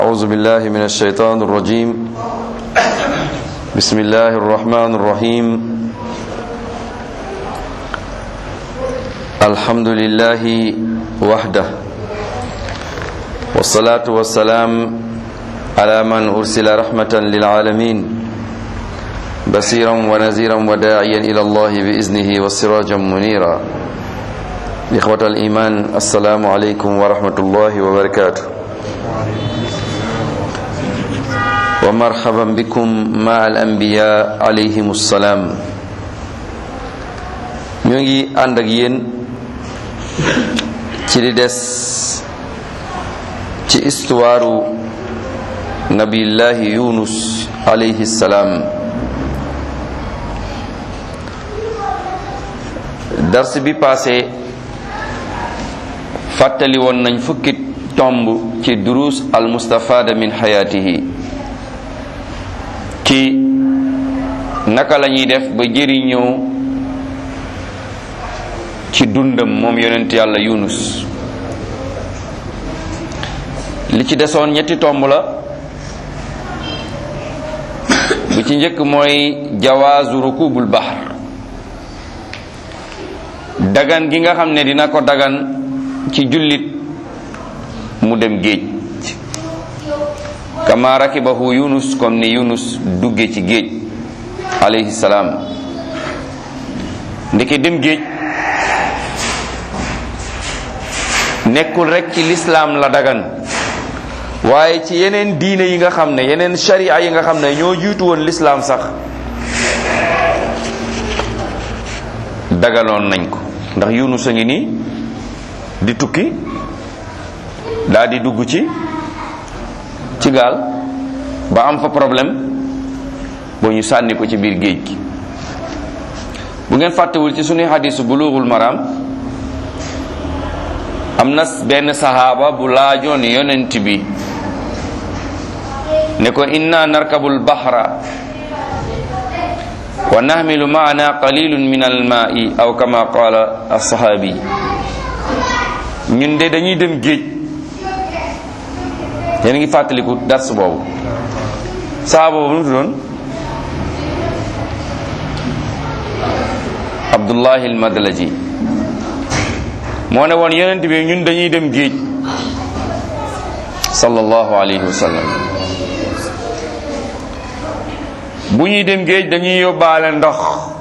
أعوذ بالله من الشيطان الرجيم بسم الله الرحمن الرحيم الحمد لله وحده والصلاة والسلام على من أرسل رحمة للعالمين بصيرا ونذيرا وداعيا إلى الله بإذنه وسراجا منيرا إخوة الإيمان السلام عليكم ورحمة الله وبركاته ومرحبا بكم مع الأنبياء عليهم السلام ñu ngi ànd ak yéen ci li des ci histoire nabillahi yunus alayhi salaam dars bi passé fàttali woon nañ fukki tomb ci durus al mustafada min xayaatihi ci naka la ñuy def ba jëriñoo ci dundam moom yonent yàlla yunus li ci desoon ñetti tomb la bi ci njëkk mooy jawaazu rukubul bahr dagan gi nga xam ne dina ko dagan ci jullit mu dem géej kama rakibahu yunus comme ni yunus dugge ci géej alayhi salaam ndeke dem géej nekkul rek ci lislaam la dagan waaye ci yeneen diine yi nga xam ne yeneen sharia yi nga xam ne ñoo jiitu woon lislaam sax daganoon nañ ko ndax yunus a ngi nii di tukki daal di dugg ci ci gaal ba am fa problème boo ñu sànni ko ci biir géej gi bu ngeen fàttewul ci sunuy xadisu bulughul maram am na benn sahaaba bu laajoon yonent bi ne ko inna narkabul bahra wa nahmilu maana qalilun min almaai aw kama qala alsahabi ñun de dañuy dem géej yéen ngi fàttaliku dars boobu sahaaba boobu nu tuddoon abdullahi almadlaji moo ne woon yonent bi ñun dañuy dem géej sallallahu alayhi wa sallam bu ñuy dem géej dañuy yóbbaale ndox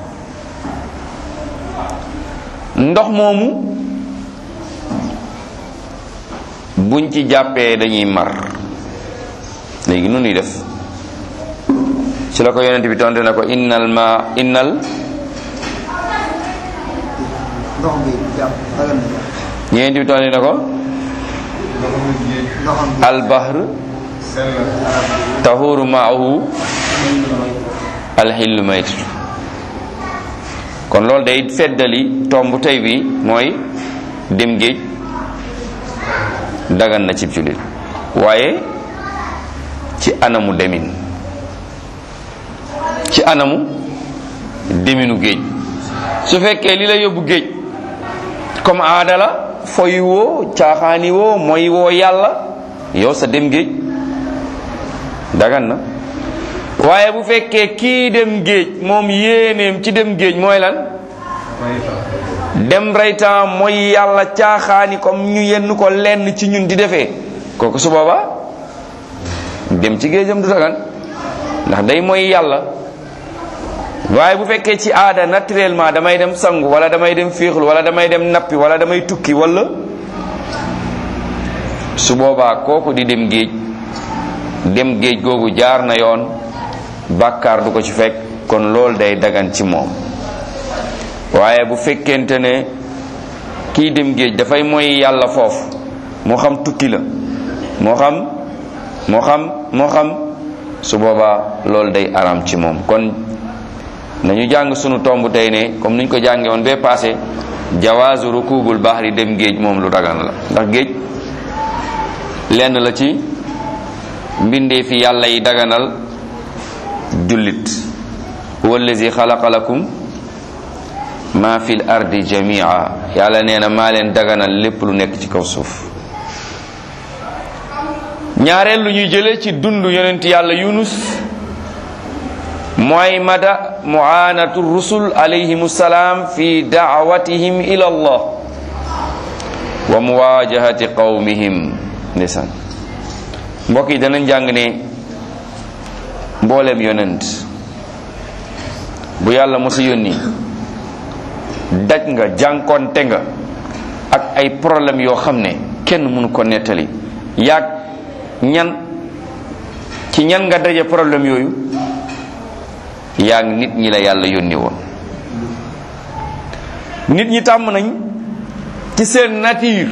ndox moomu buñ ci jàppee dañuy mar léegi nu ñuy def ci la ko yonent bi tonte ne ko innal ma innal ndox bi jàpp dagan na yonent bi tonte ne ko ndoxam bi al bahr tahuru maahu alxillu maytatu kon loolu day feddali tomb tey bi mooy dem géej dagan na cib jullit waaye ci anamu demin ci anamu deminu géej su fekkee li la yóbbu géej comme aada la foy woo caaxaani woo mooy woo yàlla yow sa dem géej dagan na waaye bu fekkee kii dem géej moom yéeneem ci dem géej mooy lan dem reytaan mooy yàlla caaxaani comme ñu yenn ko lenn ci ñun di defee kooku su boobaa dem ci géejam du dagan ndax day mooy yàlla waaye bu fekkee ci aada naturellement damay dem sangu wala damay dem féexlu wala damay dem nappi wala damay tukki wala su boobaa kooku di dem géej dem géej googu jaar na yoon bàkkaar du ko ci fekk kon loolu day dagan ci moom waaye bu fekkente ne kii dem géej dafay mooy yàlla foofu moo xam tukki la moo xam moo xam moo xam su boobaa loolu day aram ci moom kon nañu jàng sunu tomb tey ne comme niñ ko jànge woon bee passé jawaazu rukubul bahri dem géej moom lu dagan la ndax géej lenn la ci mbindee fi yàlla yi daganal jullit huwa allazi xalaqa lakum ma fil ardi jamia yàlla nee na maa leen daganal lépp lu nekk ci kaw suuf ñaareel lu ñuy jëlee ci dund yonent yàlla yunus mooy mada muanatu rusul alayhim salaam fi daawatihim ila allah wa muwajahati qawmihim ndeysaan mbokk yi danañ jàng ne mbooleem yonent bu yàlla mosa yónni daj nga jànkonte nga ak ay problème yoo xam ne kenn mënu ko nettali yaag ñan ci ñan nga daje problème yooyu yaag nit ñi la yàlla yónni woon nit ñi tàmm nañ ci seen nature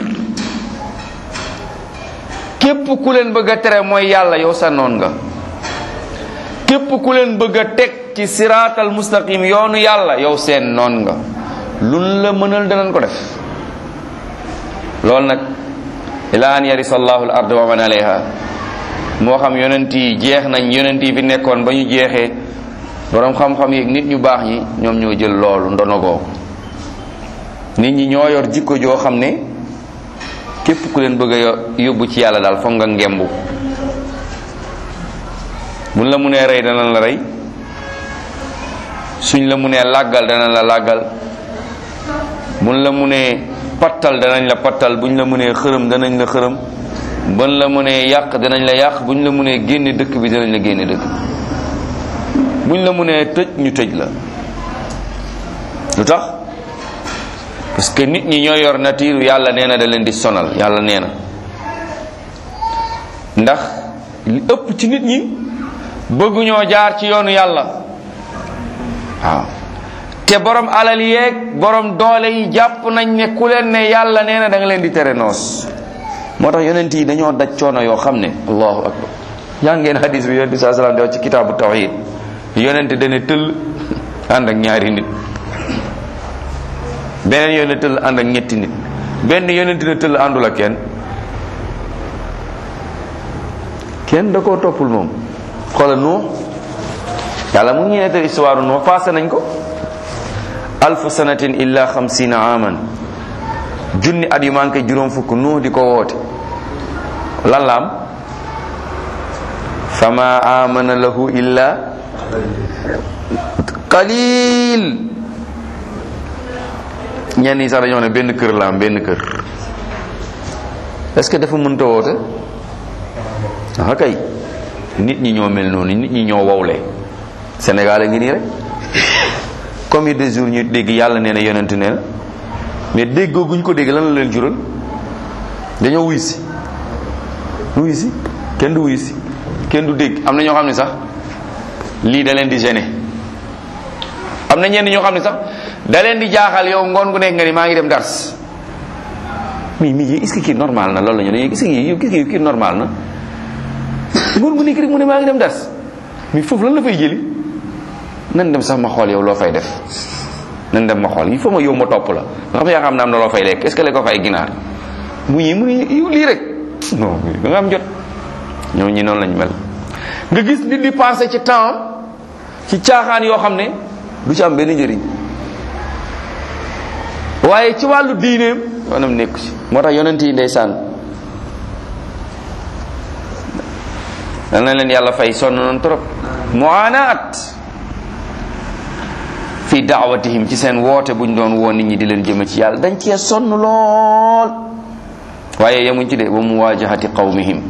képp ku leen bëgg a tere mooy yàlla yow sa noon nga képp ku leen bëgg a teg ci siraatal mustaqim yoonu yàlla yow seen noon nga luñ la mënal danañ ko def loolu nag ila an yarisa allahu al ard wa man alayha moo xam yonent yi jeex nañ yonent yi fi nekkoon ba ñu jeexee borom xam-xam yi nit ñu baax ñi ñoom ñoo jël loolu ndonogoo nit ñi ñoo yor jikko joo xam ne képp ku leen bëgg a yóbbu ci yàlla daal foog nga ngembu buñ la munee rey danañ la rey suñ la munee làggal danañ la làggal buñ la munee pattal danañ la pattal buñ la munee xërëm danañ la xërëm buñ la munee yàq danañ la yàq buñ la munee génne dëkk bi danañ la génne dëkk buñ la munee tëj ñu tëj la lu tax parce que nit ñi ñoo yor nature yàlla nee na da leen di sonal yàlla nee na ndax li ëpp ci nit ñi bëgguñoo jaar ci yoonu yàlla waaw te borom alal yeeg borom doole yi jàpp nañ ne ku leen ne yàlla nee na da nga leen di tere noos moo tax yonent yi dañoo daj coono yoo xam ne allahu akbar yaa ngeen hadis bi yonent bi saa salaam di wax ci kitaabu tawhid yonent dane tëll ànd ak ñaari nit beneen yonent tëll ànd ak ñetti nit benn yonent ne tëll àndul ak kenn kenn da koo toppul moom xoolal nuux yàlla mu ngi nettal histoire nuux passé nañ ko alfu sanatin illa xamsina aman junni at yu manqué juróom fukk nuux di ko woote lan la am fama amana lahu illa qalil ñenn ñi sax dañoo ne benn kër la am benn kër est-ce que dafa mënta woote ah kay nit ñi ñoo mel noonu nit ñi ñoo wowle Sénégal a ngi nii rek combien de jours ñu dégg yàlla nee na yonent nee na mais déggoo guñ ko dégg lan la leen jural dañoo wuy si wuy si kenn du wuy si kenn du dégg am na ñoo xam ne sax lii da leen di gêner am na ñenn ñoo xam ne sax da leen di jaaxal yow ngoon gu nekk nga ni maa ngi dem dars mais mais est-ce que kii normal na loolu la ñu ne est-ce que kii est-ce que kii normal na ngoon gu nekk rek mu ne maa ngi dem dars mais foofu lan la fay jëli nan dem sax ma xool yow loo fay def nan dem ma xool il faut ma yow ma topp la nga xam yaa xam ne am na loo fay lekk est-ce que la ko fay ginaar mu ñi mu ne yow lii rek non da nga am jot ñoo ñi noonu lañ mel nga gis nit di pensé ci temps ci caaxaan yoo xam ne du ci am benn njëriñ waaye ci wàllu diineem yoonam nekku ci moo tax yonent yi ndeysaan dal na leen yàlla fay sonn noonu trop muanaat fi daawatihim ci seen woote buñ doon woo nit ñi di leen jëme ci yàlla dañ cee sonn lool waaye yemuñ ci de ba mu waajahati qawmihim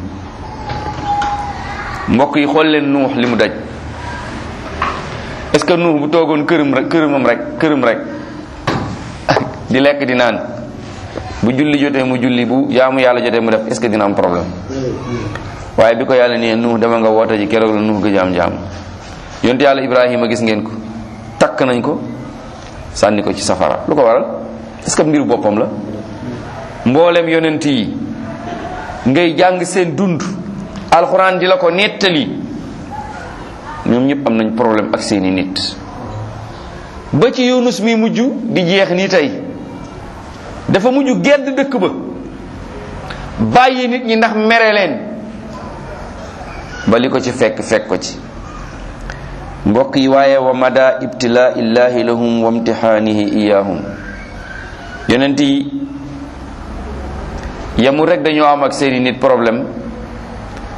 mbokk yi xool leen nuux li mu daj est ce que nuux bu toogoon këram rek këramam rek këram rek di lekk di naan bu julli jotee mu julli bu jaamu yàlla jotee mu def est ce que dina am problème waaye bi ko yàlla nee nuux dama nga woote ji keroog la nuux gëj am jaam yonte yàlla ibrahima gis ngeen ko takk nañ ko sànni ko ci safara lu ko waral est ce que mbiru boppam la mboolem yonent yi ngay jàng seen dund alxuraan di la ko nettali ñoom ñëpp am nañ problème ak seeni nit ba ci yunus mi mujj di jeex nii tey dafa mujj gedd dëkk ba bàyyi nit ñi ndax mere leen ba li ko ci fekk fekk ko ci mbokk yi waaye wa mada ibtilaa illahi lahum wa imtixaanihi iyahum yonent yi yamul rek dañoo am ak seeni nit problème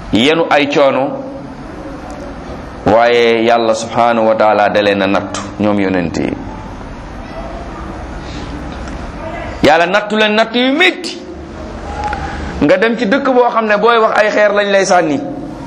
yenu ay coono waaye yàlla subhanahu wa taala da leen a nattu ñoom yonent yi yàlla nattu leen nattu yu métti nga dem ci dëkk boo xam ne booy wax ay xeer lañ lay sànni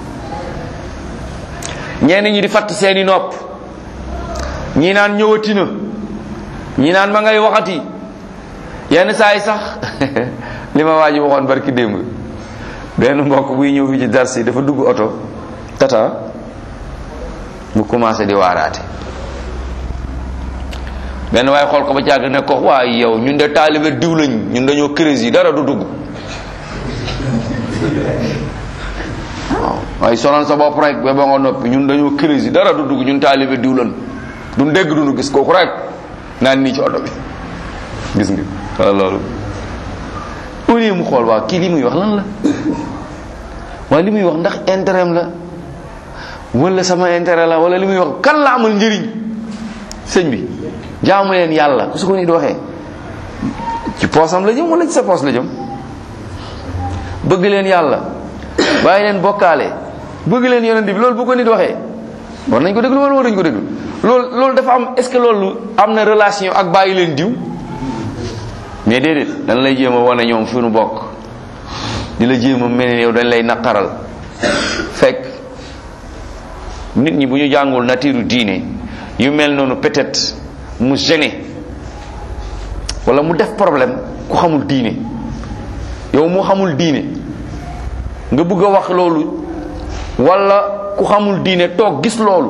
ñenn ñi di fatt seeni nopp ñi naan ñëwati na ñi naan ma ngay waxati yenn saa yi sax li ma waa ji waxoon barki démb benn mbokk buy ñëw fi ci dars yi dafa dugg oto tata mu commencé di waaraate benn waaye xool ko ba càgg ne ko waaye yow ñun de taalibe diw lañ ñun dañoo crise yi dara du dugg waaw waaye sonal sa bopp rek ba ba nga noppi ñun dañoo crise yi dara du dugg ñun taalibe diw lañ duñ dégg duñu gis kooku rek naan nii ci oto bi gis nga wala loolu au lieu mu xool waaw kii li muy wax lan la waaye li muy wax ndax intérêt la wala sama intérêt la wala li muy wax kan la amal njëriñ sëñ bi jaamu leen yàlla ku su ko nit waxee ci poosam la jëm wala ci sa poos la jëm bëgg leen yàlla bàyyi leen bokkaale bëgg leen yonent bi loolu bu ko nit waxee war nañ ko déglu wala war nañ ko déglu loolu loolu dafa am est ce que loolu am na relation ak bàyyi leen diw mais déedéet dañ lay jéem a wane ñoom fi nu bokk di la jéem a mel ni yow dañ lay naqaral fekk nit ñi bu ñu jàngul natiiru diine yu mel noonu peut-être mu gêné wala mu def problème ku xamul diine yow mu xamul diine nga bëgg a wax loolu wala ku xamul diine toog gis loolu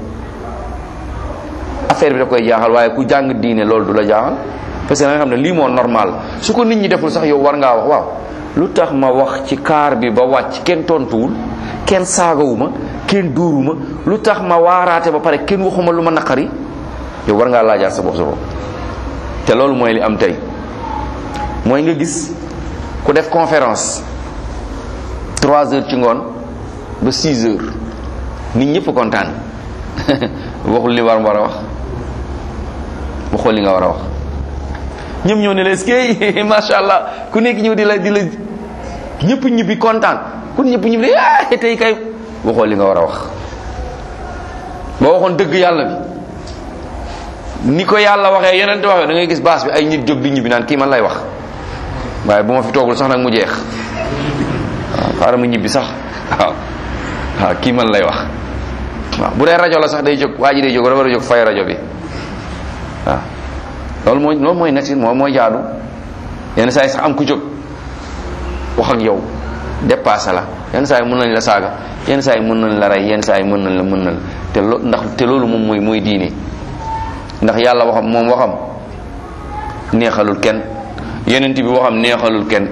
affaire bi da koy jaaxal waaye ku jàng diine loolu du la jaaxal parce que da nga xam ne lii moo normal su ko nit ñi deful sax yow war ngaa wax waaw lu tax ma wax ci kaar bi ba wàcc kenn tontuwul kenn saagawuma kenn duuruma lu tax ma waaraate ba pare kenn waxuma lu ma naqari yow war ngaa laajaat sa bopp sa bopp te loolu mooy li am tey mooy nga gis ku def conférence trois heures ci ngoon ba six heures nit ñëpp kontaan waxul li war war a wax waxul li nga war a wax ñëpp ñëw ne la est-ce que macha allah ku nekk ñëw di la di la ñëpp ñibbi kontaan ku ñëpp ñibbi ah tey kay waxoo li nga war a wax boo waxoon dëgg yàlla bi ni ko yàlla waxee yeneen te waxee da ngay gis baas bi ay nit jóg di ñibbi naan kii man lay wax waaye bu ma fi toogul sax nag mu jeex waaw xaaral ma ñibbi sax waaw waaw kii man lay wax waaw bu dee rajo la sax day jóg waa ji day jóg war a jóg fay rajo bi waaw loolu mooy loolu mooy nekk moom mooy jaadu yenn saa yi sax am ku jóg wax ak yow dépassé la yenn saa yi mën nañ la saaga yenn saa yi mën nañ la rey yenn saa yi mën nañ la mën nañ la te lo ndax te loolu moom mooy mooy diine ndax yàlla waxam moom waxam neexalul kenn yonent bi waxam neexalul kenn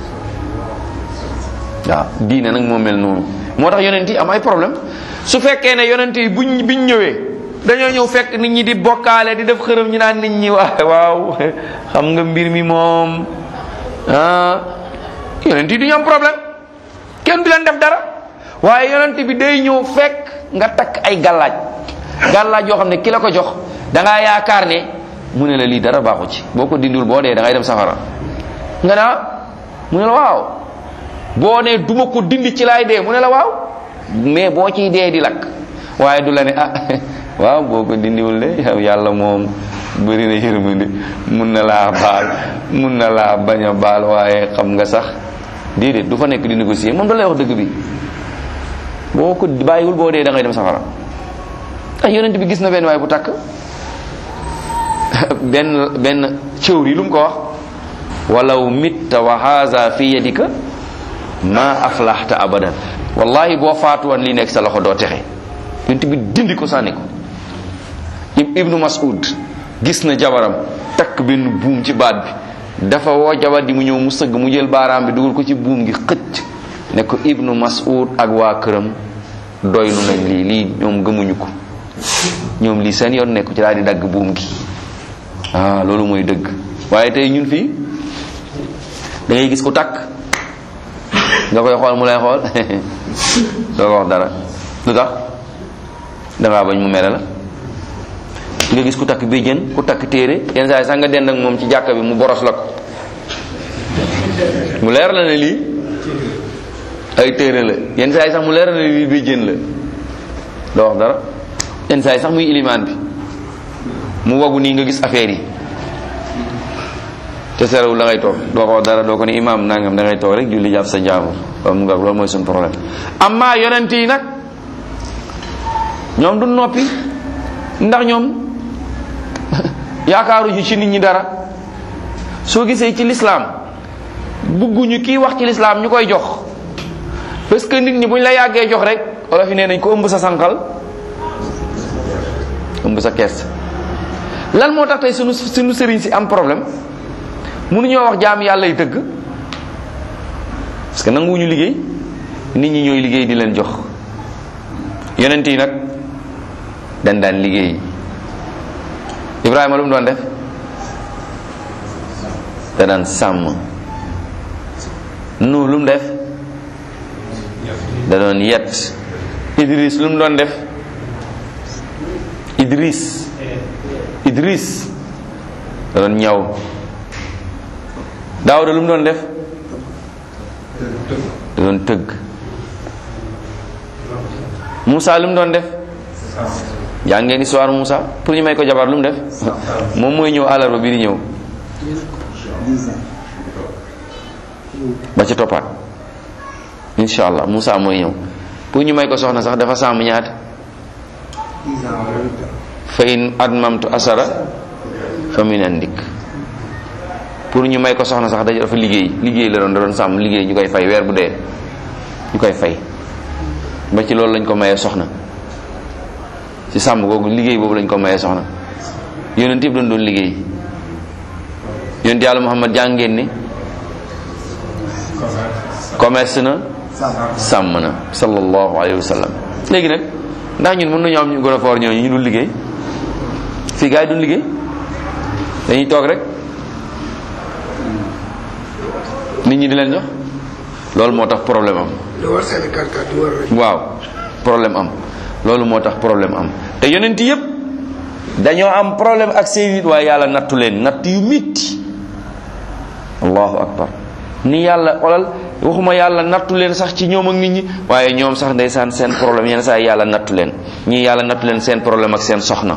waaw diine nag moo mel noonu moo tax yonent yi am ay problème su fekkee ne yonent yi buñ biñ ñëwee dañoo ñëw fekk nit ñi di bokkaale di def xërëm ñu naan nit ñi waa waaw xam nga mbir mi moom ah yonent yi du ñu am problème kenn du leen def dara waaye yonent bi day ñëw fekk nga takk ay gàllaaj gàllaaj yoo xam ne ki la ko jox da ngaa yaakaar ne mu ne la lii dara baaxu ci boo ko dindul boo dee da ngay dem safara nga naa mu ne la waaw boo ne duma ko dindi ci laay dee mu ne la waaw mais boo ciy dee di lakk waaye du la ne ah waaw boo ko dindiwul de yow yàlla moom bëri na yërmande mun na laa baal mun na laa bañ a baal waaye xam nga sax déedéet du fa nekk di négocier moom da lay wax dëgg bi boo ko bàyyiwul boo dee da ngay dem safara ay yonent bi gis na benn waay bu takk benn benn cëwr yi lu mu ko wax walaw mitta wa haza fi yadika ma aflahta abadan wallahi boo faatu woon li nekk sa loxo doo texe yonent bi dindi ko sànni ko ibnu mas'ud gis na jabaram takk benn buum ci baat bi dafa woo jabar di mu ñëw mu sëgg mu jël baaraam bi dugal ko ci buum gi xëcc ne ko ibnu mas'ud ak waa këram doylu nañ lii lii ñoom gëmuñu ko ñoom lii seen yoon nekku ci daal di dagg buum gi ah loolu mooy dëgg waaye tey ñun fii da ngay gis ku takk nga koy xool mu lay xool doo ko wax dara lu tax dangaa bañ mu mere la nga gis ku takk béjjén ku takk téere yenn saa yi sax nga dend ak moom ci jàkka bi mu boros la ko mu leer la ne lii ay téere la yenn saa yi sax mu leeral la lii bi jën la doo wax dara yenn saa yi sax muy ilimaan bi mu wagu nii nga gis affaire yi te serewul da ngay toog doo ko wax dara doo ko ne imaam nangam da ngay toog rek julli jàpp sa njaamu waaw mu nga loolu mooy suñu problème amma yonent yi nag ñoom du noppi ndax ñoom yaakaaruñu ci nit ñi dara soo gisee ci lislaam bugguñu kii wax ci lislaam ñu koy jox parce que nit ñi buñ la yàggee jox rek wala fi nee nañ ko ëmb sa sànqal ëmb sa kees lan moo tax tey sunu sunu sëriñ si am problème mënuñoo wax jaam yàlla yi dëgg parce que nanguwuñu liggéey nit ñi ñooy liggéey di leen jox yonent yi nag dañ daan liggéey Ibrahima lu mu doon def da daan sàmm nu lu mu def da doon yet Idris lu mu doon def Idris Idris da doon ñaw Daawuda lu mu doon def da doon tëgg Moussa lu mu doon def jàng ngeen histoire Moussa pour ñu may ko jabar lu mu def moom mooy ñëw àllarba bi di ñëw ba ci toppaat insha allah Moussa mooy ñëw pour ñu may ko soxna sax dafa sàmm ñaata fa in admamtu asara fa min andik pour ñu may ko soxna sax dafa liggéey liggéey la doon da doon sàmm liggéey ñu koy fay weer bu dee ñu koy fay ba ci loolu lañ ko mayee soxna ci sàmm googu liggéey boobu lañ ko mayee soxna yonent yëpp doon doon liggéey yonent yàlla Muhammad jàng ngeen ni commerce na sàmm na sallallahu alayhi wa sallam léegi nag ndax ñun mën nañu am ñu gën a foor ñooñu ñu dul liggéey fii gars yi duñ liggéey dañuy toog rek nit ñi di leen jox loolu moo tax problème am waaw problème am loolu moo tax problème am te yonent yëpp dañoo am problème ak seen nit waaye yàlla nattu leen natt yu mitti allahu akbar ni yàlla olal waxuma yàlla nattu leen sax ci ñoom ak nit ñi waaye ñoom sax ndeysaan seen problème yenn saa yàlla nattu leen ñii yàlla nattu leen seen problème ak seen soxna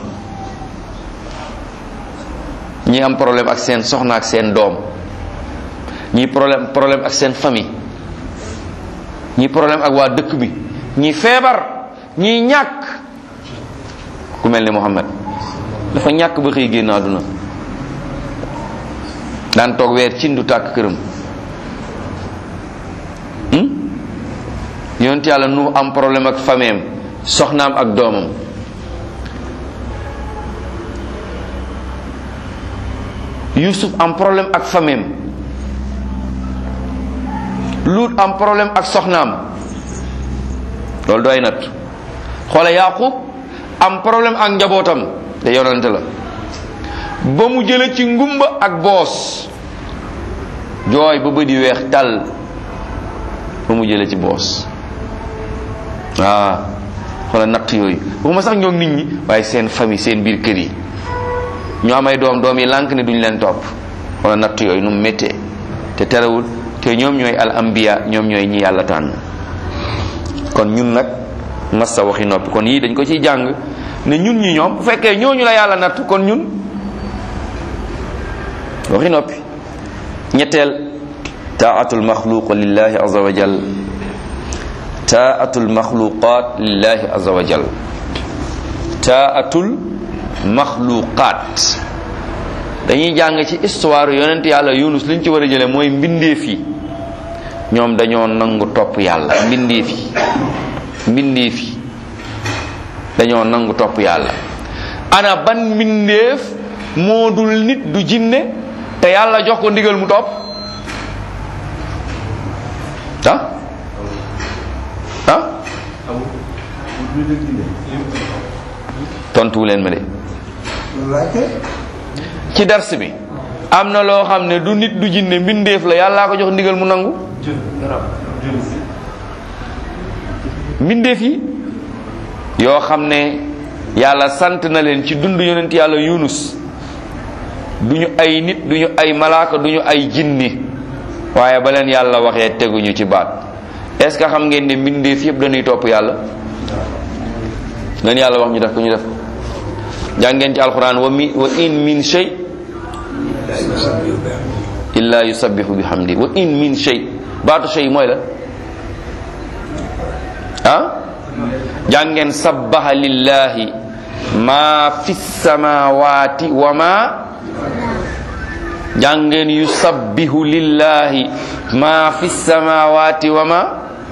ñii am problème ak seen soxna ak seen doom ñii problème problème ak seen famille ñii problème ak waa dëkk bi ñii feebar ñii ñàkk ku mel ni Muhammad dafa ñàkk ba xëy génn àdduna daan toog weer cin du tàkk këram yonent yàlla nu am problème ak fameem soxnaam ak doomam Yusuf am problème ak fameem Luut am problème ak soxnaam loolu doy nat xoola Yaqub am problème ak njabootam te yonante la ba mu jële ci ngumba ak boos jooy ba bëdi weex tàll ba mu jële ci boos waaw xoola natt yooyu waxuma sax ñoom nit ñi waaye seen famille seen biir kër yi ñoo am ay doom doom yi lànk ne duñ leen topp xoola natt yooyu nu mu méttee te terewul te ñoom ñooy al ambiya ñoom ñooy ñi yàlla tànn kon ñun nag massa waxi noppi kon yii dañ ko ciy jàng ne ñun ñi ñoom bu fekkee ñooñu la yàlla natt kon ñun waxi noppi ñetteel taatul maxluq lillahi azza wa jal taatul maxluqat lillahi azza wa jal taatul maxluqat dañuy jàng ci histoire yonent yàlla yunus liñ ci war a jële mooy mbindeef yi ñoom dañoo nangu topp yàlla mbindeef yi mbindeef yi dañoo nangu topp yàlla ana ban mbindeef moo dul nit du jinne te yàlla jox ko ndigal mu topp ah ah tontuwu leen ma de ci dars bi am na loo xam ne du nit du jinne mbindeef la yàllaa ko jox ndigal mu nangu mbindeef yi yoo xam ne yàlla sant na leen ci dund yonent yàlla yunus duñu ay nit duñu ay malaaka duñu ay jinni waaye ba leen yàlla waxee teguñu ci baat est ce que xam ngeen ne mbindeef yëpp dañuy topp yàlla leen yàlla wax ñu def ko ñu def ko jàngeen ci alquran wa mi wa in min shay illa yusabbihu bihamdi wa in min shay baatu shay mooy la ah jàngeen sabbaha lillahi ma fi samawati wa ma jàngeen yusabbihu lillahi ma fi samawati wa ma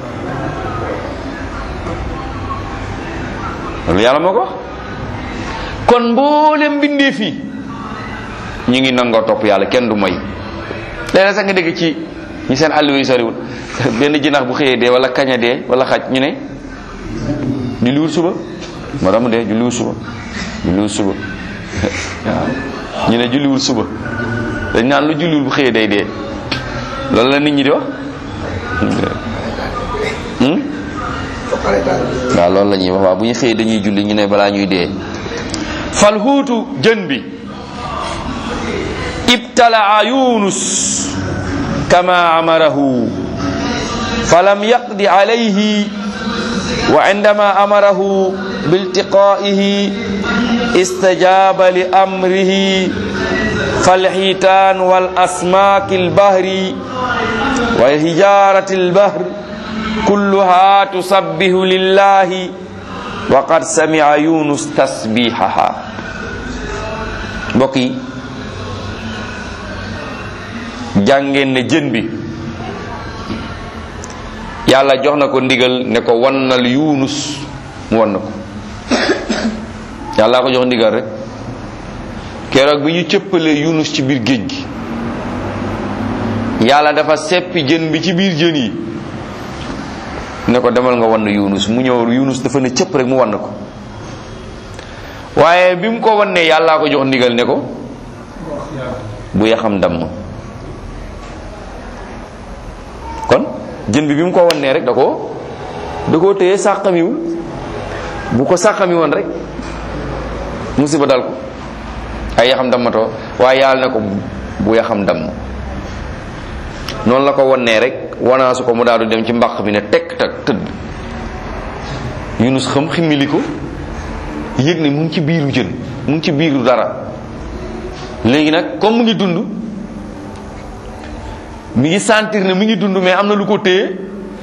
loolu yàlla moo ko wax kon mboolem bindee fii ñu ngi nangoo topp yàlla kenn du moy léeg-léeg sax nga dégg ci ñi seen àll yu soriwul benn jinax bu xëyee dee wala kaña dee wala xaj ñu ne julliwul suba moo tax mu dee julliwul suba julliwul suba waaw ñu ne julliwul suba dañ naan lu julliwul bu xëyee day dee loolu la nit ñi di wax waaw loolu la ñuy wax waaw bu ñu xëyee dañuy julli ñu ne balaa ñuy dee fal huutu jën bi ibtalaa yunus kama amarahu falam yaqdi alayhi wa indama amarahu biltiqaihi istajaba li amrihi falxiitaan wal asmaaki albahri wa hijarati albahr kulluha tusabbihu lillahi wa qad sami'a yunus tasbihaha mbokk yi jàngeen ne jën bi yàlla jox na ko ndigal ne ko wannal yunus mu wan na ko yàlla ko jox ndigal rek keroog bi ñu cëppalee yunus ci biir géej gi yàlla dafa seppi jën bi ci biir jën yi ne ko demal nga wann yunus mu ñëw yunus dafa ne cëpp rek mu wann ko waaye bi mu ko wannee yàllaa ko jox ndigal ne ko bu yaxam damm kon jën bi bi mu ko wannee rek da ko da koo téye sàqamiwul bu ko sàqami woon rek musiba dal ko ay yaxam dammatoo waaye yàlla ne ko bu yaxam damm noonu la ko wannee rek wanaasu ko mu daal di dem ci mbaq bi ne tekk tak tëdd yunus xam ximmili ko yëg ne mu ngi ci biiru jën mu ngi ci biiru dara léegi nag comme mu ngi dund mi ngi sentir ne mi ngi dund mais am na lu ko téye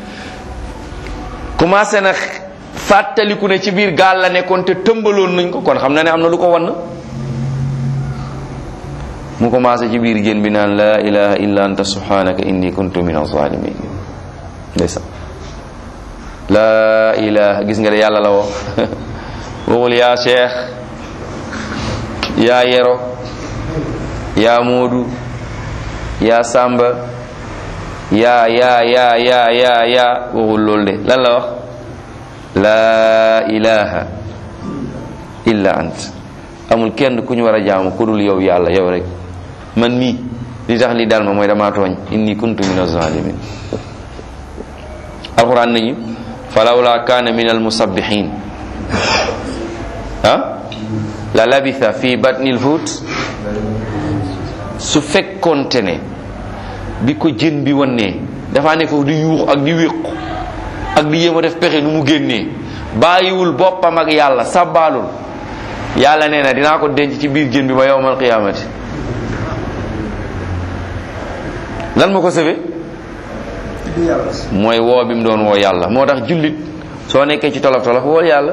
commencé na fàttaliku ne ci biir gaal la nekkoon te tëmbaloon nañ ko kon xam na ne am na lu ko wann mu commencé ci biir jën bi naan la ilaha illa anta subhanaka inni kuntu min azalimin ndeysaan la ilaha gis nga de yàlla la woo waxul yaa cheikh yaa yero yaa moodu yaa samba yaa yaa yaa yaa yaa yaa waxul loolu de lan la wax la ilaha illa ant amul kenn ku ñu war a jaamu ku dul yow yàlla yow rek man mii li tax li dal ma mooy damaa tooñ inni kuntu min azalimin alquran nañu falawla kana min almusabbihin ah la labitha fi batni lhut su fekkonte ne bi ko jën bi wannee dafa ne foofu di yuux ak di wéqu ak di yéem a def pexe nu mu génnee bàyyiwul boppam ak yàlla sabbaalul yàlla nee na dinaa ko denc ci biir jën bi ba yowmal qiyaamati lan ma ko sëfe mooy woo bi mu doon woo yàlla moo tax jullit soo nekkee ci tolof tolof woo yàlla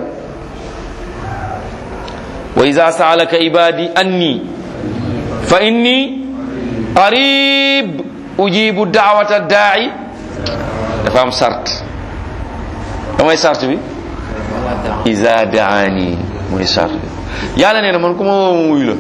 wa iza saalaka ibadi anni fa inni qarib ujibu daawata daai dafa am sart damay sart bi iza daani mooy sart bi yàlla nee na man ku ma woo ma wuyu la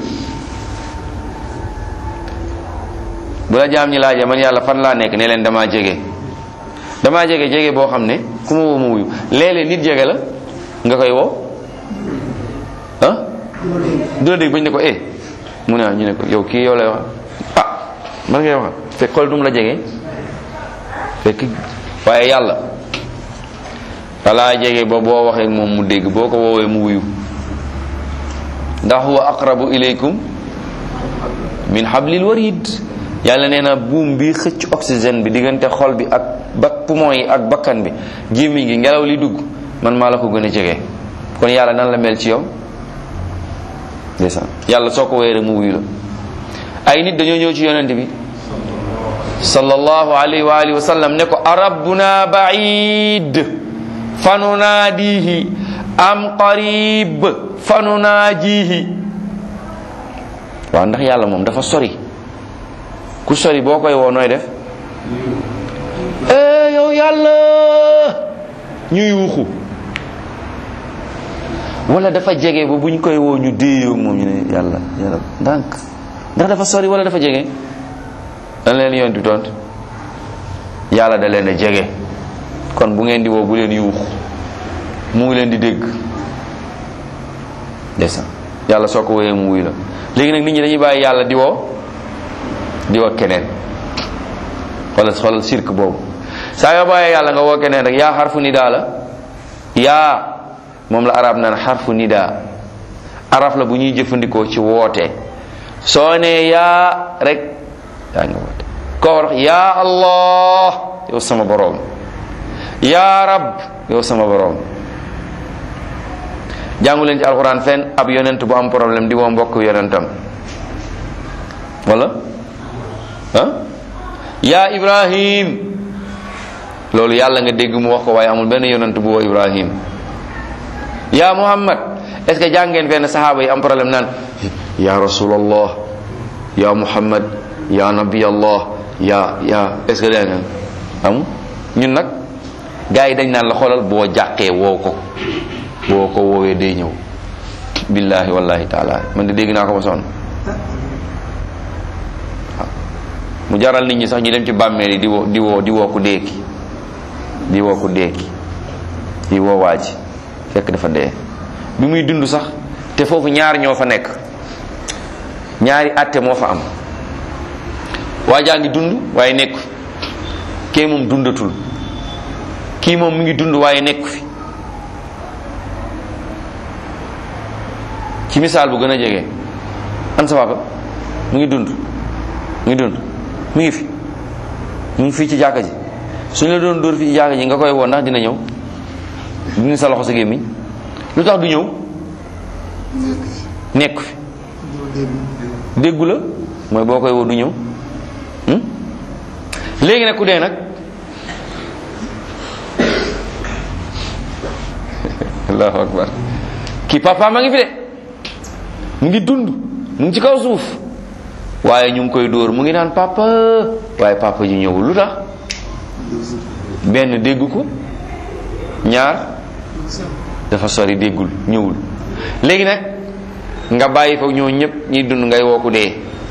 bu la jaam ñi laajee man yàlla fan laa nekk ne leen damaa jege damaa jege jege boo xam ne ku ma woo ma wuyu léeg-léeg nit jege la nga koy woo ah du la dégg bañ ne ko eh mu ne ñu ne ko yow kii yow lay wax ah man ngay wax fekk xool dum la jege fekk waaye yàlla dalaa jege ba boo waxee moom mu dégg boo ko woowee mu wuyu ndax huwa aqrabu ilaykum min hablil warid yàlla nee na buum bi xëcc oxygène bi diggante xol bi ak ba poumon yi ak bakkan bi gémmiñ gi ngelaw li dugg man maa la ko gën a jege kon yàlla nan la mel ci yow ndeysaan yàlla soo ko woowee rek mu wuyu la ay nit dañoo ñëw ci yonent bi sallallahu alayhi wa alihi wa sallam ne ko arabbuna baid fanunaadihi am qarib fanunaajihi waaw ndax yàlla moom dafa sori ku sori boo koy woo nooy def eh yow yàlla ñu yuuxu wala dafa jege ba buñ koy woo ñu déeyoo moom ñu ne yàlla yàlla ndànk ndax dafa sori wala dafa jege dan leen yoon di tont yàlla da leen a jege kon bu ngeen di woo bu leen yuuxu mu ngi leen di dégg desa yàlla soo ko wooyee mu wuy la léegi nag nit ñi dañuy bàyyi yàlla di woo di woo keneen wala xoolal sirk boobu saa yoo bàyyee yàlla nga woo keneen rek yaa xarfu nidaa la yaa moom la arab naan xarfu nidaa araf la bu ñuy jëfandikoo ci woote soo nee yaa rek yaa nga woote koo wax yaa allah yow sama boroom yaa rab yow sama boroom jàngu leen ci alxuraan fenn ab yonent bu am problème di woo mbokk yonentam wala ah yaa ibrahim loolu yàlla nga dégg mu wax ko waaye amul benn yonent bu woo ibrahim yaa muhammad est ce que jàngeen fenn sahaaba yi am problème naan ya rasulallah ya muhammad ya nabi allah ya ya est ce que dégg nga am ñun nag gars yi dañ naan la xoolal boo jàqee woo ko boo ko woowee day ñëw billahi wallahi taala man de dégg naa ko ba sonn waaw mu jaral nit ñi sax ñu dem ci bàmmeel yi di woo di woo di woo ku deeki di woo ku deeki di woo waa ji fekk dafa dee bi muy dund sax te foofu ñaar ñoo fa nekk ñaari àtte moo fa am waa jaa ngi dund waaye nekku fi kee moom dundatul kii moom mu ngi dund waaye nekku fi ci misaal bu gën a jege an sa papa mu ngi dund mu ngi dund mu ngi fi mu ngi fii ci jàkka ji suñu la doon dóor fii ci jàkka ji nga koy woo ndax dina ñëw dina sa loxo sa gémmiñ lu tax du ñëw nekk fi déggu la mooy boo koy woo du ñëw léegi nag ku dee nag allahu akbar kii papa ma ngi fi de mu ngi dund mu ngi ci kaw suuf waaye ñu ngi koy dóor mu ngi naan papa waaye papa ji ñëwul lu tax benn dégg ko ñaar dafa sori déggul ñëwul léegi nag nga bàyyi fa ñoo ñëpp ñiy dund ngay woo ku dee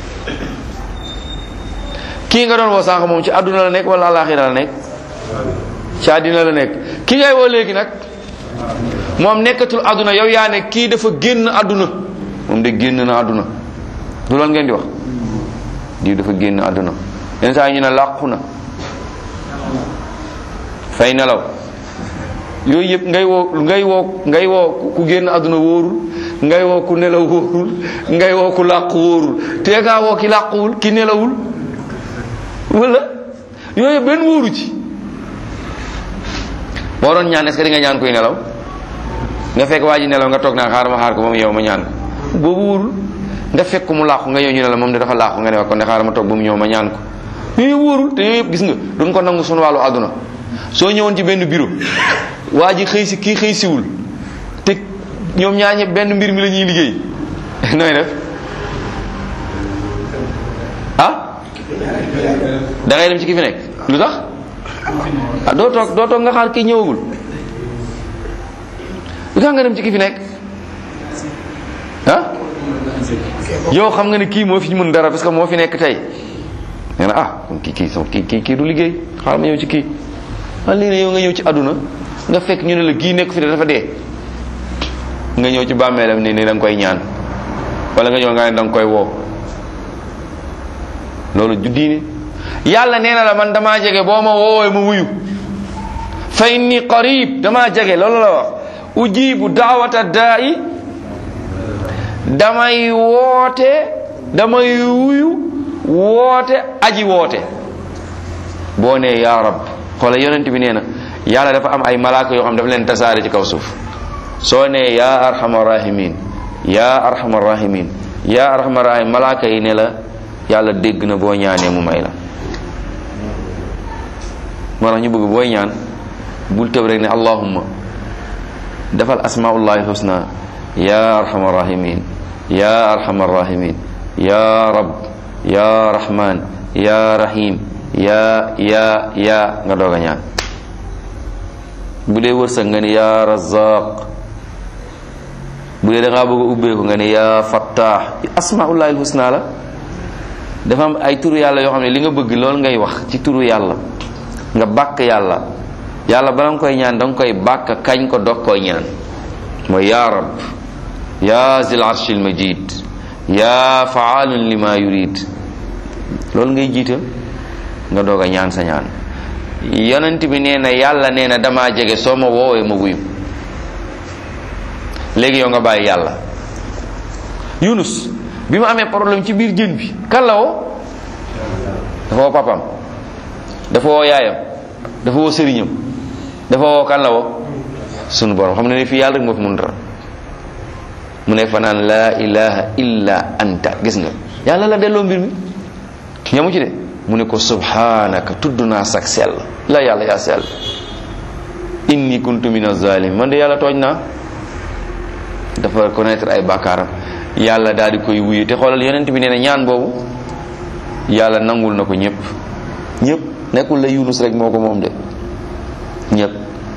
kii nga doon woo sànq moom ci àdduna la nekk wala àllaaxira la nekk ci àddina la nekk ki ngay woo léegi nag moom nekkatul àdduna yow yaa ne kii dafa génn àdduna moom de génn na àdduna du loolu ngeen di wax diw dafa génn àdduna yenn saa yi ñu ne làqu na fay nelaw yooyu yëpp ngay woo ngay woo ngay woo ku génn àdduna wóorul ngay woo ku nelaw wóorul ngay woo ku làqu wóorul te ngaa woo ki làquwul ki nelawul wala yooyu benn wóoru ci boo doon ñaan est-ce que di nga ñaan kuy nelaw nga fekk waa ji nelaw nga toog naa xaar ma xaar ko ba mu yow ma ñaan ko boobu wóorul nga fekk mu làqu nga ñëw ñu ne la moom de dafa làqu nga ne wax ko ne xaar ma toog ba mu ñëw ma ñaan ko yooyu wóorul te yooyu yëpp gis nga duñ ko nangu sunu wàllu àdduna soo ñëwoon ci benn bureau waa ji xëy si kii xëy siwul te ñoom ñaar ñëpp benn mbir mi la ñuy liggéey nooy def ah da ngay dem ci ki fi nekk lu tax ah doo toog doo toog nga xaar kii ñëwagul lu tax nga dem ci ki fi nekk ah yow xam nga ne kii moo fi mën dara parce que moo fi nekk tey nga ne ah kon kii kii sama kii kii kii du liggéey xaaral ma ñëw ci kii man lii ne yow nga ñëw ci àdduna nga fekk ñu ne la kii nekk fi de dafa dee nga ñëw ci bàmmeelam ne ni da nga koy ñaan wala nga ñëw nga ne da nga koy woo loolu ju diine yàlla nee na la man damaa jege boo ma woowee ma wuyu fa inni qarib damaa jege loolu la wax ujibu daawata daa'i damay woote damay wuyu woote aji woote boo nee yaa rab xoola yonent bi nee na yàlla dafa am ay malaaka yoo xam dafa leen tasaare ci kaw suuf soo nee yaa arhamar rahimin yaa arhamar rahimin yaa arhamar rahim malaaka yi ne la yàlla dégg na boo ñaanee mu may la moo tax ñu bëgg booy ñaan bul tëb rek ne allahumma defal asmaullahi husna ya arhamar rahimin ya arhamar rahimin ya rab ya rahman ya rahim ya ya ya nga doog a ñaan bu dee wërsëg nga ne ya razaq bu dee da ngaa bëgg a ubbeeku nga ne ya fattah asmaullahi husna la dafa am ay turu yàlla yoo xam ne li nga bëgg loolu ngay wax ci turu yàlla nga bàkk yàlla yàlla bala nga koy ñaan da nga koy bàkk kañ ko dog koy ñaan mooy yaa rab yaa zil arshil majid yaa faalun lima yurid loolu ngay jiital nga doog a ñaan sa ñaan yonent bi nee na yàlla nee na damaa jege soo ma woowee ma wuyu léegi yow nga bàyyi yàlla yunus bi ma amee problème ci biir jën bi kan la woo dafa woo papam dafa woo yaayam dafa woo sëriñam dafa woo kan la woo sunu borom xam ne ne fii yàlla rek moo fi mun dara mu ne fa naan laa ilaha illa anta gis nga yàlla la delloo mbir mi ñamu ci de mu ne ko subhanaka tudd naa sak sell la yàlla yaa sell inni kuntu min azalim man de yàlla tooñ naa dafa connaître ay bàkkaaram yàlla daal di koy wuyu te xoolal yonent bi nee na ñaan boobu yàlla nangul na ko ñëpp ñëpp nekkul la yunus rek moo ko moom de ñëpp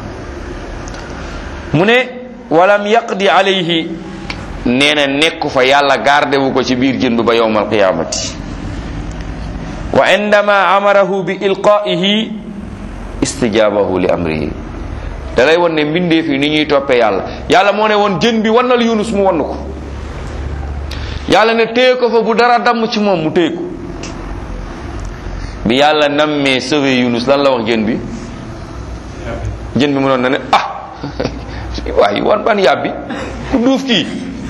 mu ne walam yaqdi alayhi nee na nekku fa yàlla garde wu ko ci biir jën bi ba yowmal qiyamati wa indama amarahu bi ilqaihi istijabahu li amrihi da lay won ne mbindeef yi ni ñuy toppee yàlla yàlla moo ne woon jën bi wannal yunus mu wann ko yàlla ne téye ko fa bu dara damm ci moom mu téye ko bi yàlla nammee sauver yunus lan la wax jën bi jën bi mu noon na ne ah waaye wan ban yàbbi ku duuf kii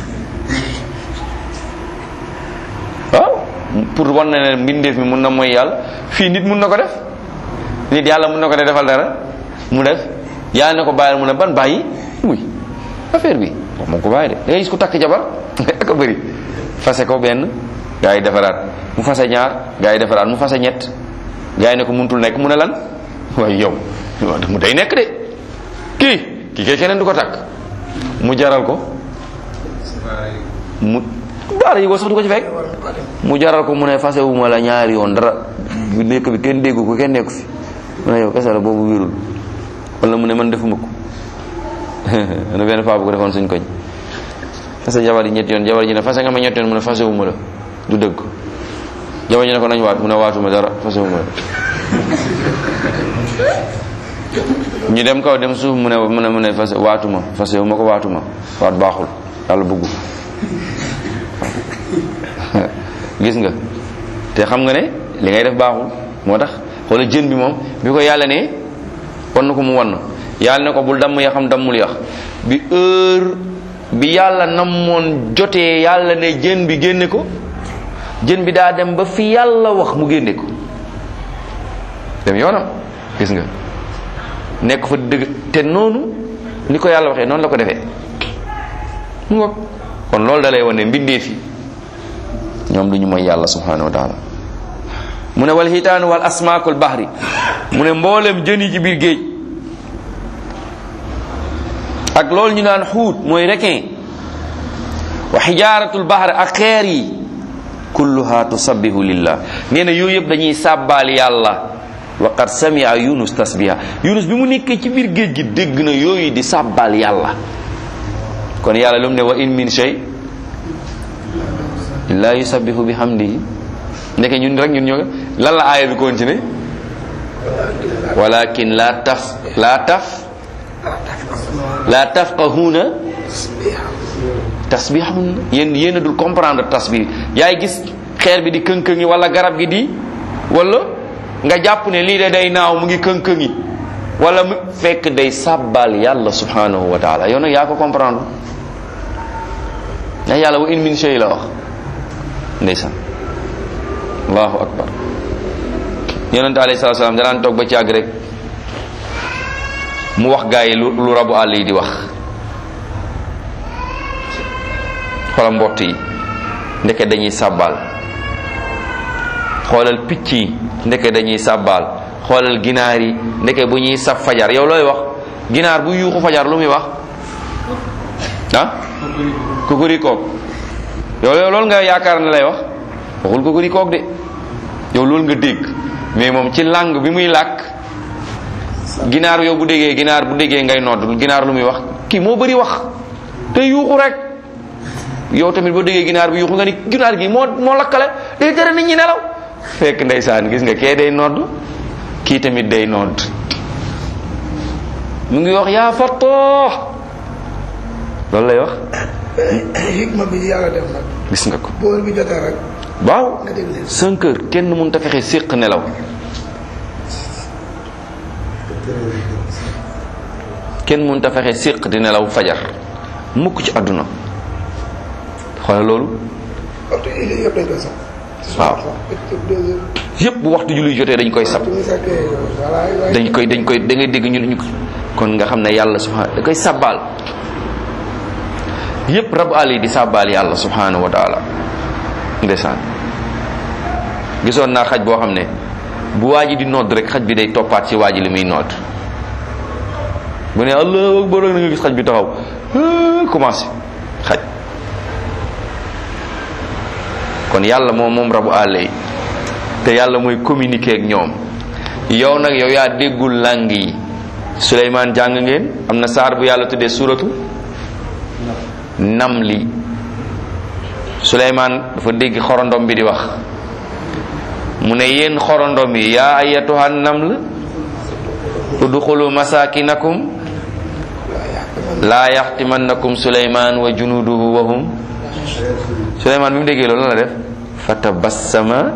waaw pour wan na ne mbindeef mi mun na mooy yàlla fii nit mun na ko def nit yàlla mun na ko def defal dara mu def yàlla ne ko bàyyil mu ne ban bàyyi muy affaire bi wax moom ko bàyyi de da ngay gis ku takk jabar ak a bëri fase ko benn gaa yi defaraat mu fase ñaar gaa yi defaraat mu fase ñett gaa yi ne ko muntul nekk mu ne lan waaye yow mu day nekk de kii kii kay keneen du ko takk mu jaral ko mu baara yi ko sax du ko ci fekk mu jaral ko mu ne fase wu ma la ñaari yoon dara bu nekk bi kenn déggu ko kenn nekku fi mu ne yow kese la boobu wérul wala mu ne man defuma ko na benn paa bu ko defoon suñ koñ fase jabar yi ñetti yoon jabar ji ne fase nga ma ñetti yoon mu ne fase wu ma la du dëgg jabar ji ne ko nañ waat mu ne waatuma dara fase wu ma la ñu dem kaw dem suuf mu ne mu ne mu ne fase waatuma fase wu ma ko waatuma waat baaxul yàlla bëggu gis nga te xam nga ne li ngay def baaxul moo tax xoola jën bi moom bi ko yàlla ne wan ko mu wan yàlla ne ko bul damm ya xam dammul yax bi heure bi yàlla namoon jotee yàlla ne jën bi génne ko jën bi daa dem ba fi yàlla wax mu génne ko dem yoonam gis nga nekk fa dëgg te noonu ni ko yàlla waxee noonu la ko defee mu ngoog kon loolu da lay wane mbindee fi ñoom du ñu mooy yàlla subhanahu wa taala mu ne wal hitaanu wal asmaakul bahri mu ne mboolem jën yi ci biir géej ak loolu ñu naan xuut mooy requin wa xijaaratul bahri ak xeer yi kulluha tusabbihu lillah nee na yooyu yëpp dañuy sàbbaal yàlla wa qad samia yunus tasbiha yunus bi mu nekkee ci biir géej gi dégg na yooyu di sàbbaal yàlla kon yàlla lu mu ne wa in min shay la yusabbihu bi hamdihi ndeke ñun rek ñun ñoo lan la aaya bi continué walakin la taf la taf la tafqahuna tasbihahun yéen yéen a dul comprendre tasbih yaay gis xeer bi di kënkëngi wala garab gi di wala nga jàpp ne lii de day naaw mu ngi kënkëngi wala mu fekk day sàbbal yàlla subhanahu wa taala yow nag yaa ko comprendre ndax yàlla wa in min shay la wax ndeysaan allahu akbar yonente alayhi salatu salaam danaan toog ba ci àgg rek mu wax gaa yi lu lu rabu àll yi di wax xoolal mbott yi ndeke dañuy sàbbaal xoolal picc yi ndeke dañuy sàbbaal xoolal ginaar yi ndeke bu ñuy sab fajar yow looy wax ginaar bu yuuxu fajar lu muy wax ah kukuri koog yow yow loolu nga yaakaar ne lay wax waxul kukuri koog de yow loolu nga dégg mais moom ci langue bi muy làkk ginaar yow bu déggee ginaar bu déggee ngay nodd ginaar lu muy wax kii moo bëri wax te yuuxu rek yow tamit boo déggee ginaar bi yuuxu nga ni ginaar gi moo moo lakkale day tere nit ñi nelaw fekk ndeysaan gis nga kee day nodd kii tamit day nodd mu ngi wax yaa fattoo loolu lay wax hikma bi yàlla def nag gis nga ko boor bi jotee rek waaw nga dégg leen cinq heures kenn mënut a fexe séq nelaw kenn mënut a fexe séq di nelaw fajar mukk ci àdduna xoolal loolu waxtu yi yëpp dañ koy sax waaw yépp bu waxtu julli jotee dañ koy sab ñu sàkkee voilà dañ koy dañ koy da ngay dégg ñu ñu kon nga xam ne yàlla subhanahu da koy sàbbaal yépp rabu àll yi di sàbbaal yàlla subhanahu wa taala ndeysaan gisoon naa xaj boo xam ne bu waa ji di nodd rek xaj bi day toppaat ci waa ji li muy nodd bu ne allahu akbar rek na nga gis xaj bi taxaw commencé xaj kon yàlla moom moom rabu àll yi te yàlla mooy communiquer ak ñoom yow nag yow yaa déggul làng yi Suleymaan jàng ngeen am na saar bu yàlla tuddee suratu namli Suleymaan dafa dégg xorondom bi di wax mu ne yéen xorondom yi yaa ayatuha naml udxulu masakinakum laa yaxtimannakum Suleymaan wa junuduhu wa hum Suleymaan bi mu déggee loolu la def fa tabassama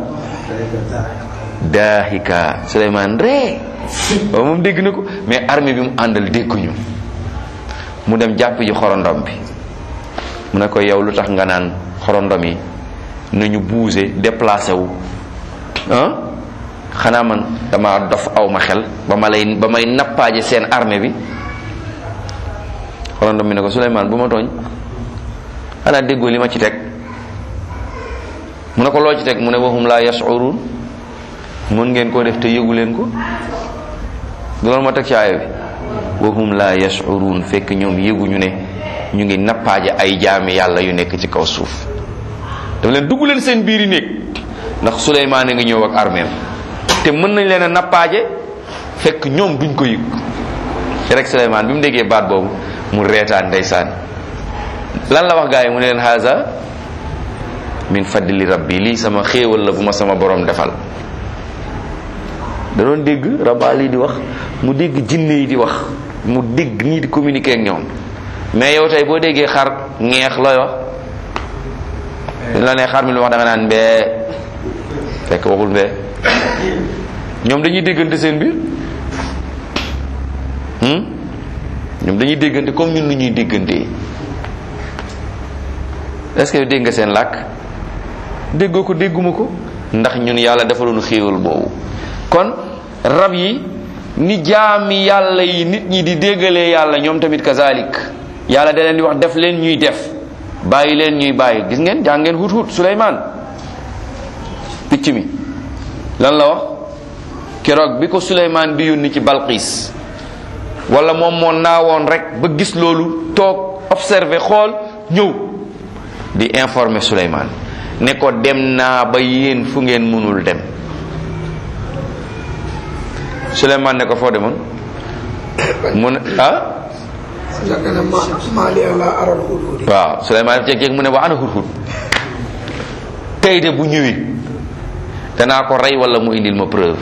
daahika Suleymaan ree waaw moom dégg na ko mais armée bi mu àndal dégguñu mu dem jàpp ji xorondom bi mu ne ko yow lu tax nga naan xorondom yi nañu bouger déplacé wu ah xanaa man dama dof aw ma xel ba ma lay ba may nappaaje seen armée bi xorondom bi ne ko Suleymaan bu ma tooñ xanaa déggoo li ma ci teg mu ne ko loo ci teg mu ne waxum laa yashurun mën ngeen koo def te yëgu leen ko du loolu ma teg ci aaya bi waxum laa yashurun fekk ñoom yëguñu ne ñu ngi nappaaje ay jaami yàlla yu nekk ci kaw suuf dafa leen dugg leen seen biiri néeg ndax Suleymaan a ngi ñëw ak armeem te mën nañ leen a nappaaje fekk ñoom duñ ko yëg rek Suleymaan bi mu déggee baat boobu mu reetaan ndeysaan lan la wax gaa yi mu ne leen haza min fadli rabbi lii sama xéewal la bu ma sama borom defal da doon dégg rabaal yi di wax mu dégg jinne yi di wax mu dégg nii di communiquer ak ñoom mais yow tey boo déggee xar ñeex looy wax la ne xar mi lu wax da nga naan mbee fekk waxul mbee ñoom dañuy déggante seen biir hmm? ñoom dañuy déggante comme ñun nu ñuy déggante est-ce que dégg nga seen làkk déggoo ko dégguma ko ndax ñun yàlla defaloon xéewal boobu kon rab yi ni jaami yàlla yi nit ñi di déggalee yàlla ñoom tamit kazalik yàlla da leen di wax def leen ñuy def bàyyi leen ñuy bàyyi gis ngeen jàng ngeen hut hut Suleymaan picc mi lan la wax keroog bi ko Suleymaan di yónni ci Balqiis wala moom moo naawoon rek ba gis loolu toog observé xool ñëw di informer Suleymaan ne ko dem naa ba yéen fu ngeen mënul dem Suleymaan ne ko foo demoon mu ne ah fekk na ma maa li la aral hudhudi waaw Suleymaan def jéeg mu ne wa ana hudhud tey de bu ñëwee danaa ko rey wala mu indil ma preuve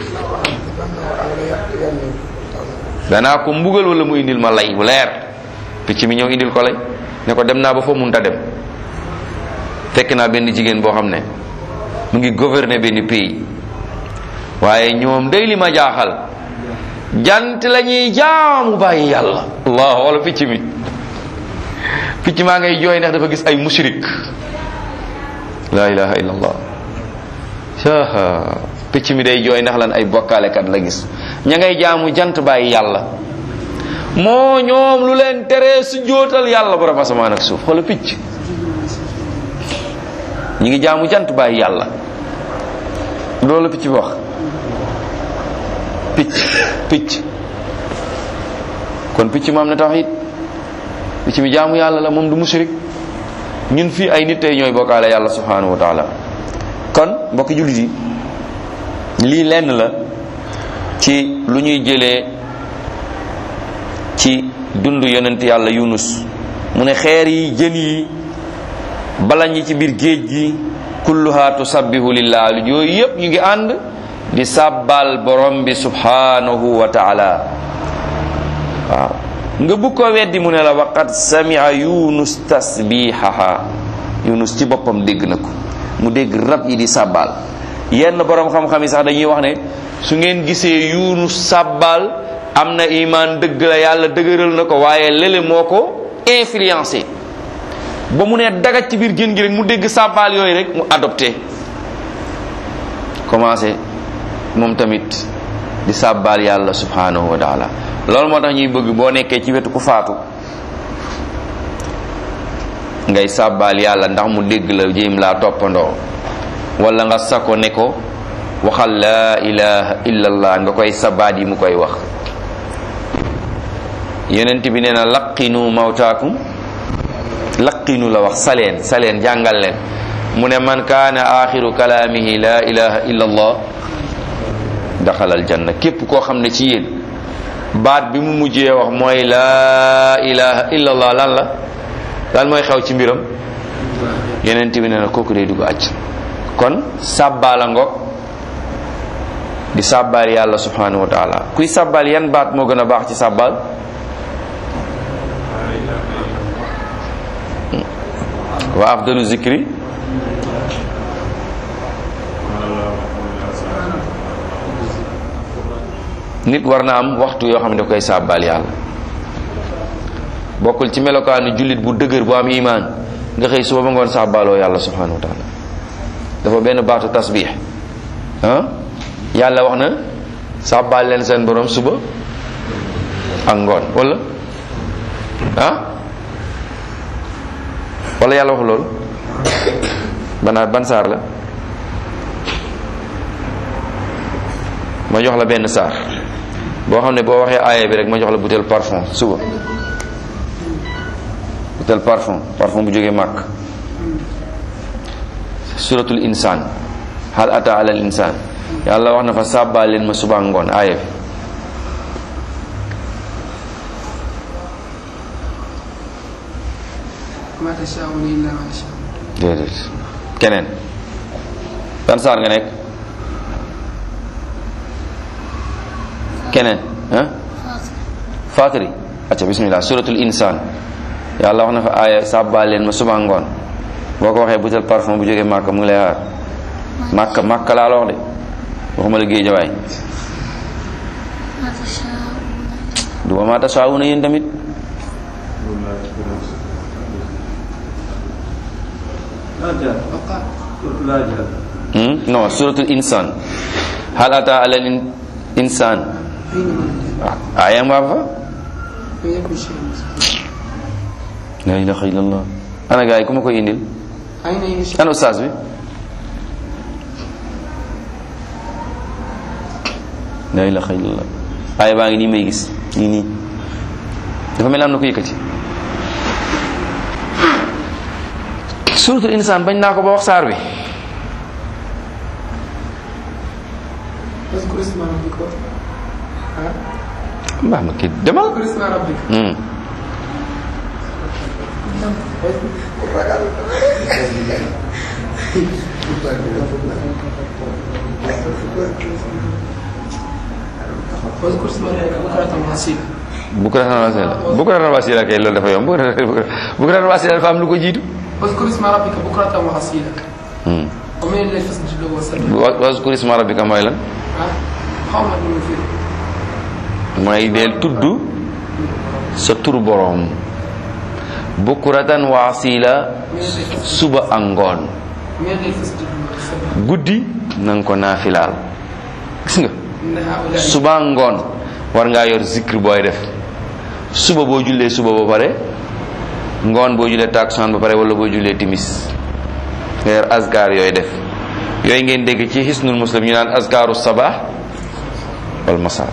danaa ko mbugal wala mu indil ma lay bu leer picc mi ñëw indil ko lay ne ko dem naa ba foo munta dem fekk naa benn jigéen boo xam ne mu ngi gouverner benn pays waaye ñoom day li ma jaaxal jant la ñuy jaamu bàyyi yàlla allah wala picc mi picc maa ngay jooy ndax dafa gis ay mushrik la ilaha illallah aa picc mi day jooy ndax lan ay bokkaalekat la gis ña ngay jaamu jant bàyyi yàlla moo ñoom lu leen teree su jootal yàlla borom asamaan ak suuf xoola picc ñi ngi jaamu jant bàyyi yàlla loolu picc bi wax picc picc kon picc ma am na tawhid picc mi jaamu yàlla la moom du mushrik ñun fii ay nit tey ñooy bokkaale yàlla subhanahu wa taala kon mbokki jullit yi lii lenn la ci lu ñuy jëlee ci dund yonent yàlla yunus mu ne xeer yi jën yi balañ yi ci biir géej gi kulluha tusabbihu lillah yooyu yépp ñu ngi ànd di sàbbal borom bi subhanahu wa taala waaw nga bugg ko weddi mu ne la waqad samia yunus tasbihaha yunus ci boppam dégg na ko mu dégg rab yi di sàbbal yenn borom xam-xam yi sax dañuy wax ne su ngeen gisee yunus sàbbal am na iman dëgg la yàlla dëgëral na ko waaye lële moo ko influencé ba mu ne dagat ci biir génn gi rek mu dégg sàbbaal yooyu rek mu adopté commencé moom tamit di sàbbaal yàlla subhanahu wa taala loolu moo tax ñuy bëgg boo nekkee ci wetu ku faatu ngay sàbbaal yàlla ndax mu dégg la jéem laa toppandoo wala nga sako ne ko waxal laa ilaha illallah nga koy sabaat yi mu koy wax yonent bi nee na laqinu mawtaakum laqinu la wax saleen saleen jàngal leen mu ne man kaana axiru kalaamihi la ilaha illa allah daxalal janna képp koo xam ne ci yéen baat bi mu mujjee wax mooy la ilaha illa allah lan la lan mooy xew ci mbiram yonent bi nee na kooku day dugg àcc kon sàbbaala ngoog di sàbbaal yàlla subhanahu wa taala kuy sàbbaal yan baat moo gën a baax ci sàbbaal wa afdalu zikri nit war na am waxtu yoo xam ne daf koy sàbbaal yàlla bokkul ci melokaanu jullit bu dëgër bu am imaan nga xëy suba ba ngoon sàbbaaloo yàlla subhanahu wa taala dafa benn baatu tasbix ah yàlla wax na sàbbaal leen seen borom suba ak ngoon wala ah wala yàlla wax loolu banaat ban saar la ma jox la benn saar boo xam ne boo waxee aaya bi rek ma jox la butéel parfum suba butéel parfum parfum bu jógee màkk suratul insaan hal ata alal insaan yàlla wax na fa sàbbaal leen ma suba ngoon aaya bi ma tashaa'uuna illaa maa yashaa déedéet keneen ban saar nga nekk keneen ah fatiri acca bismillah suratul insaan yàlla wax na fa aaya sàbbaal leen ma suba ngoon boo ko waxee butel parfum bu jógee màkka mu ngi lay xaar màkka màkka laa la wax de waxuma la géejawaay du ma maa tashaa'uuna yéen tamit Hmm? non suratul insan hal ata ala in- insan ah aya nga fa la ilaha illallah ana gaay ku ma koy indil ayna yashaa ana ustaas bi la ilaha illallah aya baa ngi nii may gis nii nii dafa mel am na ko yëkkati suratul insan bañ naa ko ba wax saar bi واذكر اسم ربك ها mbaax ma kii demal واذكر اسم ربك Hmm. واذكر اسم ربك بكرة وأصيلا bukratan wasila bukratan wasila kay loolu dafa yomb bukratan wasila dafa am lu ko jiitu واذكر اسم ربك بكرة وأصيلا Hmm. ومن الليل فاسجد له وسبح wa- wazkur isma rabbika mooy lan ها xaw ma nu mu firi mooy del tudd sa tur borom bukratan wasila suba ak ngoon من الليل فاسجد له وسبح guddi na nga ko naafilaal gis nga إن هؤلاء suba ak ngoon war ngaa yor zikr booy def suba boo jullee suba ba pare ngoon boo jullee takusaan ba pare wala boo jullee timis nga yor azkar yooyu def yooyu ngeen dégg ci hisnul muslim ñu naan azkaru sabah wal masa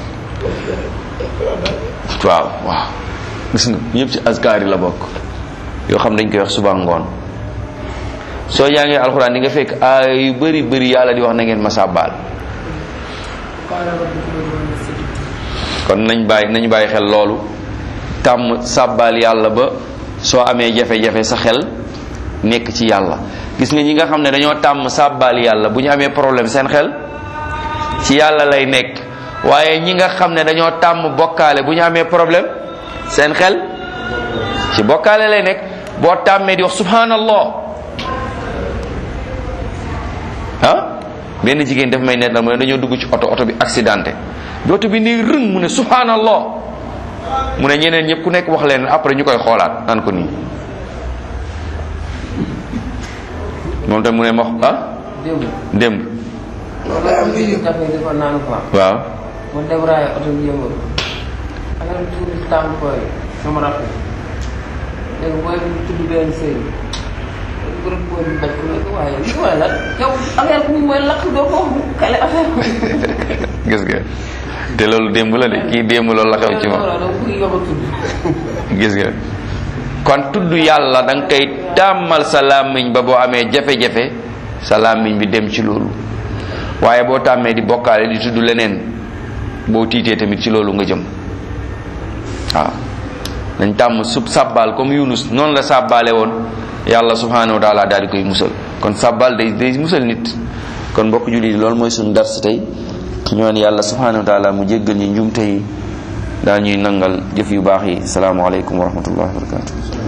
waaw waaw gis nga yëpp ci azkar yi la bokk yoo xam dañ koy wax suba ngoon soo jàngee alxuraan di nga fekk ay yu bëri bëri yàlla di wax na ngeen ma sàbbaal kon nañ bàyyi nañ bàyyi xel loolu tàmm sàbbaal yàlla ba soo amee jafe-jafe sa xel nekk ci yàlla gis nga ñi nga xam ne dañoo tàmm sàbbaal yàlla bu ñu amee problème seen xel ci yàlla lay nekk waaye ñi nga xam ne dañoo tàmm bokkaale bu ñu amee problème seen xel ci bokkaale lay nekk boo tàmmee di wax subhanallah ah benn jigéen daf may nettal mu ne dañoo dugg ci oto oto bi accidenté bi oto bi nii rëng mu ne subhanallah mu ne ñeneen ñëpp ku nekk wax leen après ñu koy xoolaat naan ko nii moom tam mu ne ma ah démb démb loolu day am ñu café di ko naan quoi waaw mu débraillé oto bi yëngu affaire bi tuuti tàmm koy sama rafet léegi booy bi tudd benn sëy bu rek booy bi bañ ko ne ko waaye li mooy lan yow affaire bi mooy lakk doo ko wax kale affaire bi gis nga te loolu démb la de kii démb loolu la xew ci moom da bëgg yokk a tudd gis nga kon tudd yàlla da nga koy tàmmal sa làmmiñ ba boo amee jafe-jafe sa làmmiñ bi dem ci loolu waaye boo tàmmee di bokkaale di tudd leneen boo tiitee tamit ci loolu nga jëm waaw dañ tàmm sub sàbbaal comme Yunus noonu la sàbbaale woon yàlla subhanahu wa taala daal di koy musal kon sàbbaal day day musal nit kon mbokk jullit yi loolu mooy suñu dars tey ñoon yàlla subhanahu wa taala mu jéggal ñi njumte yi daa ñuy nangal jëf yu baax yi salaamaaleykum wa rahmatullahi wa barakatuh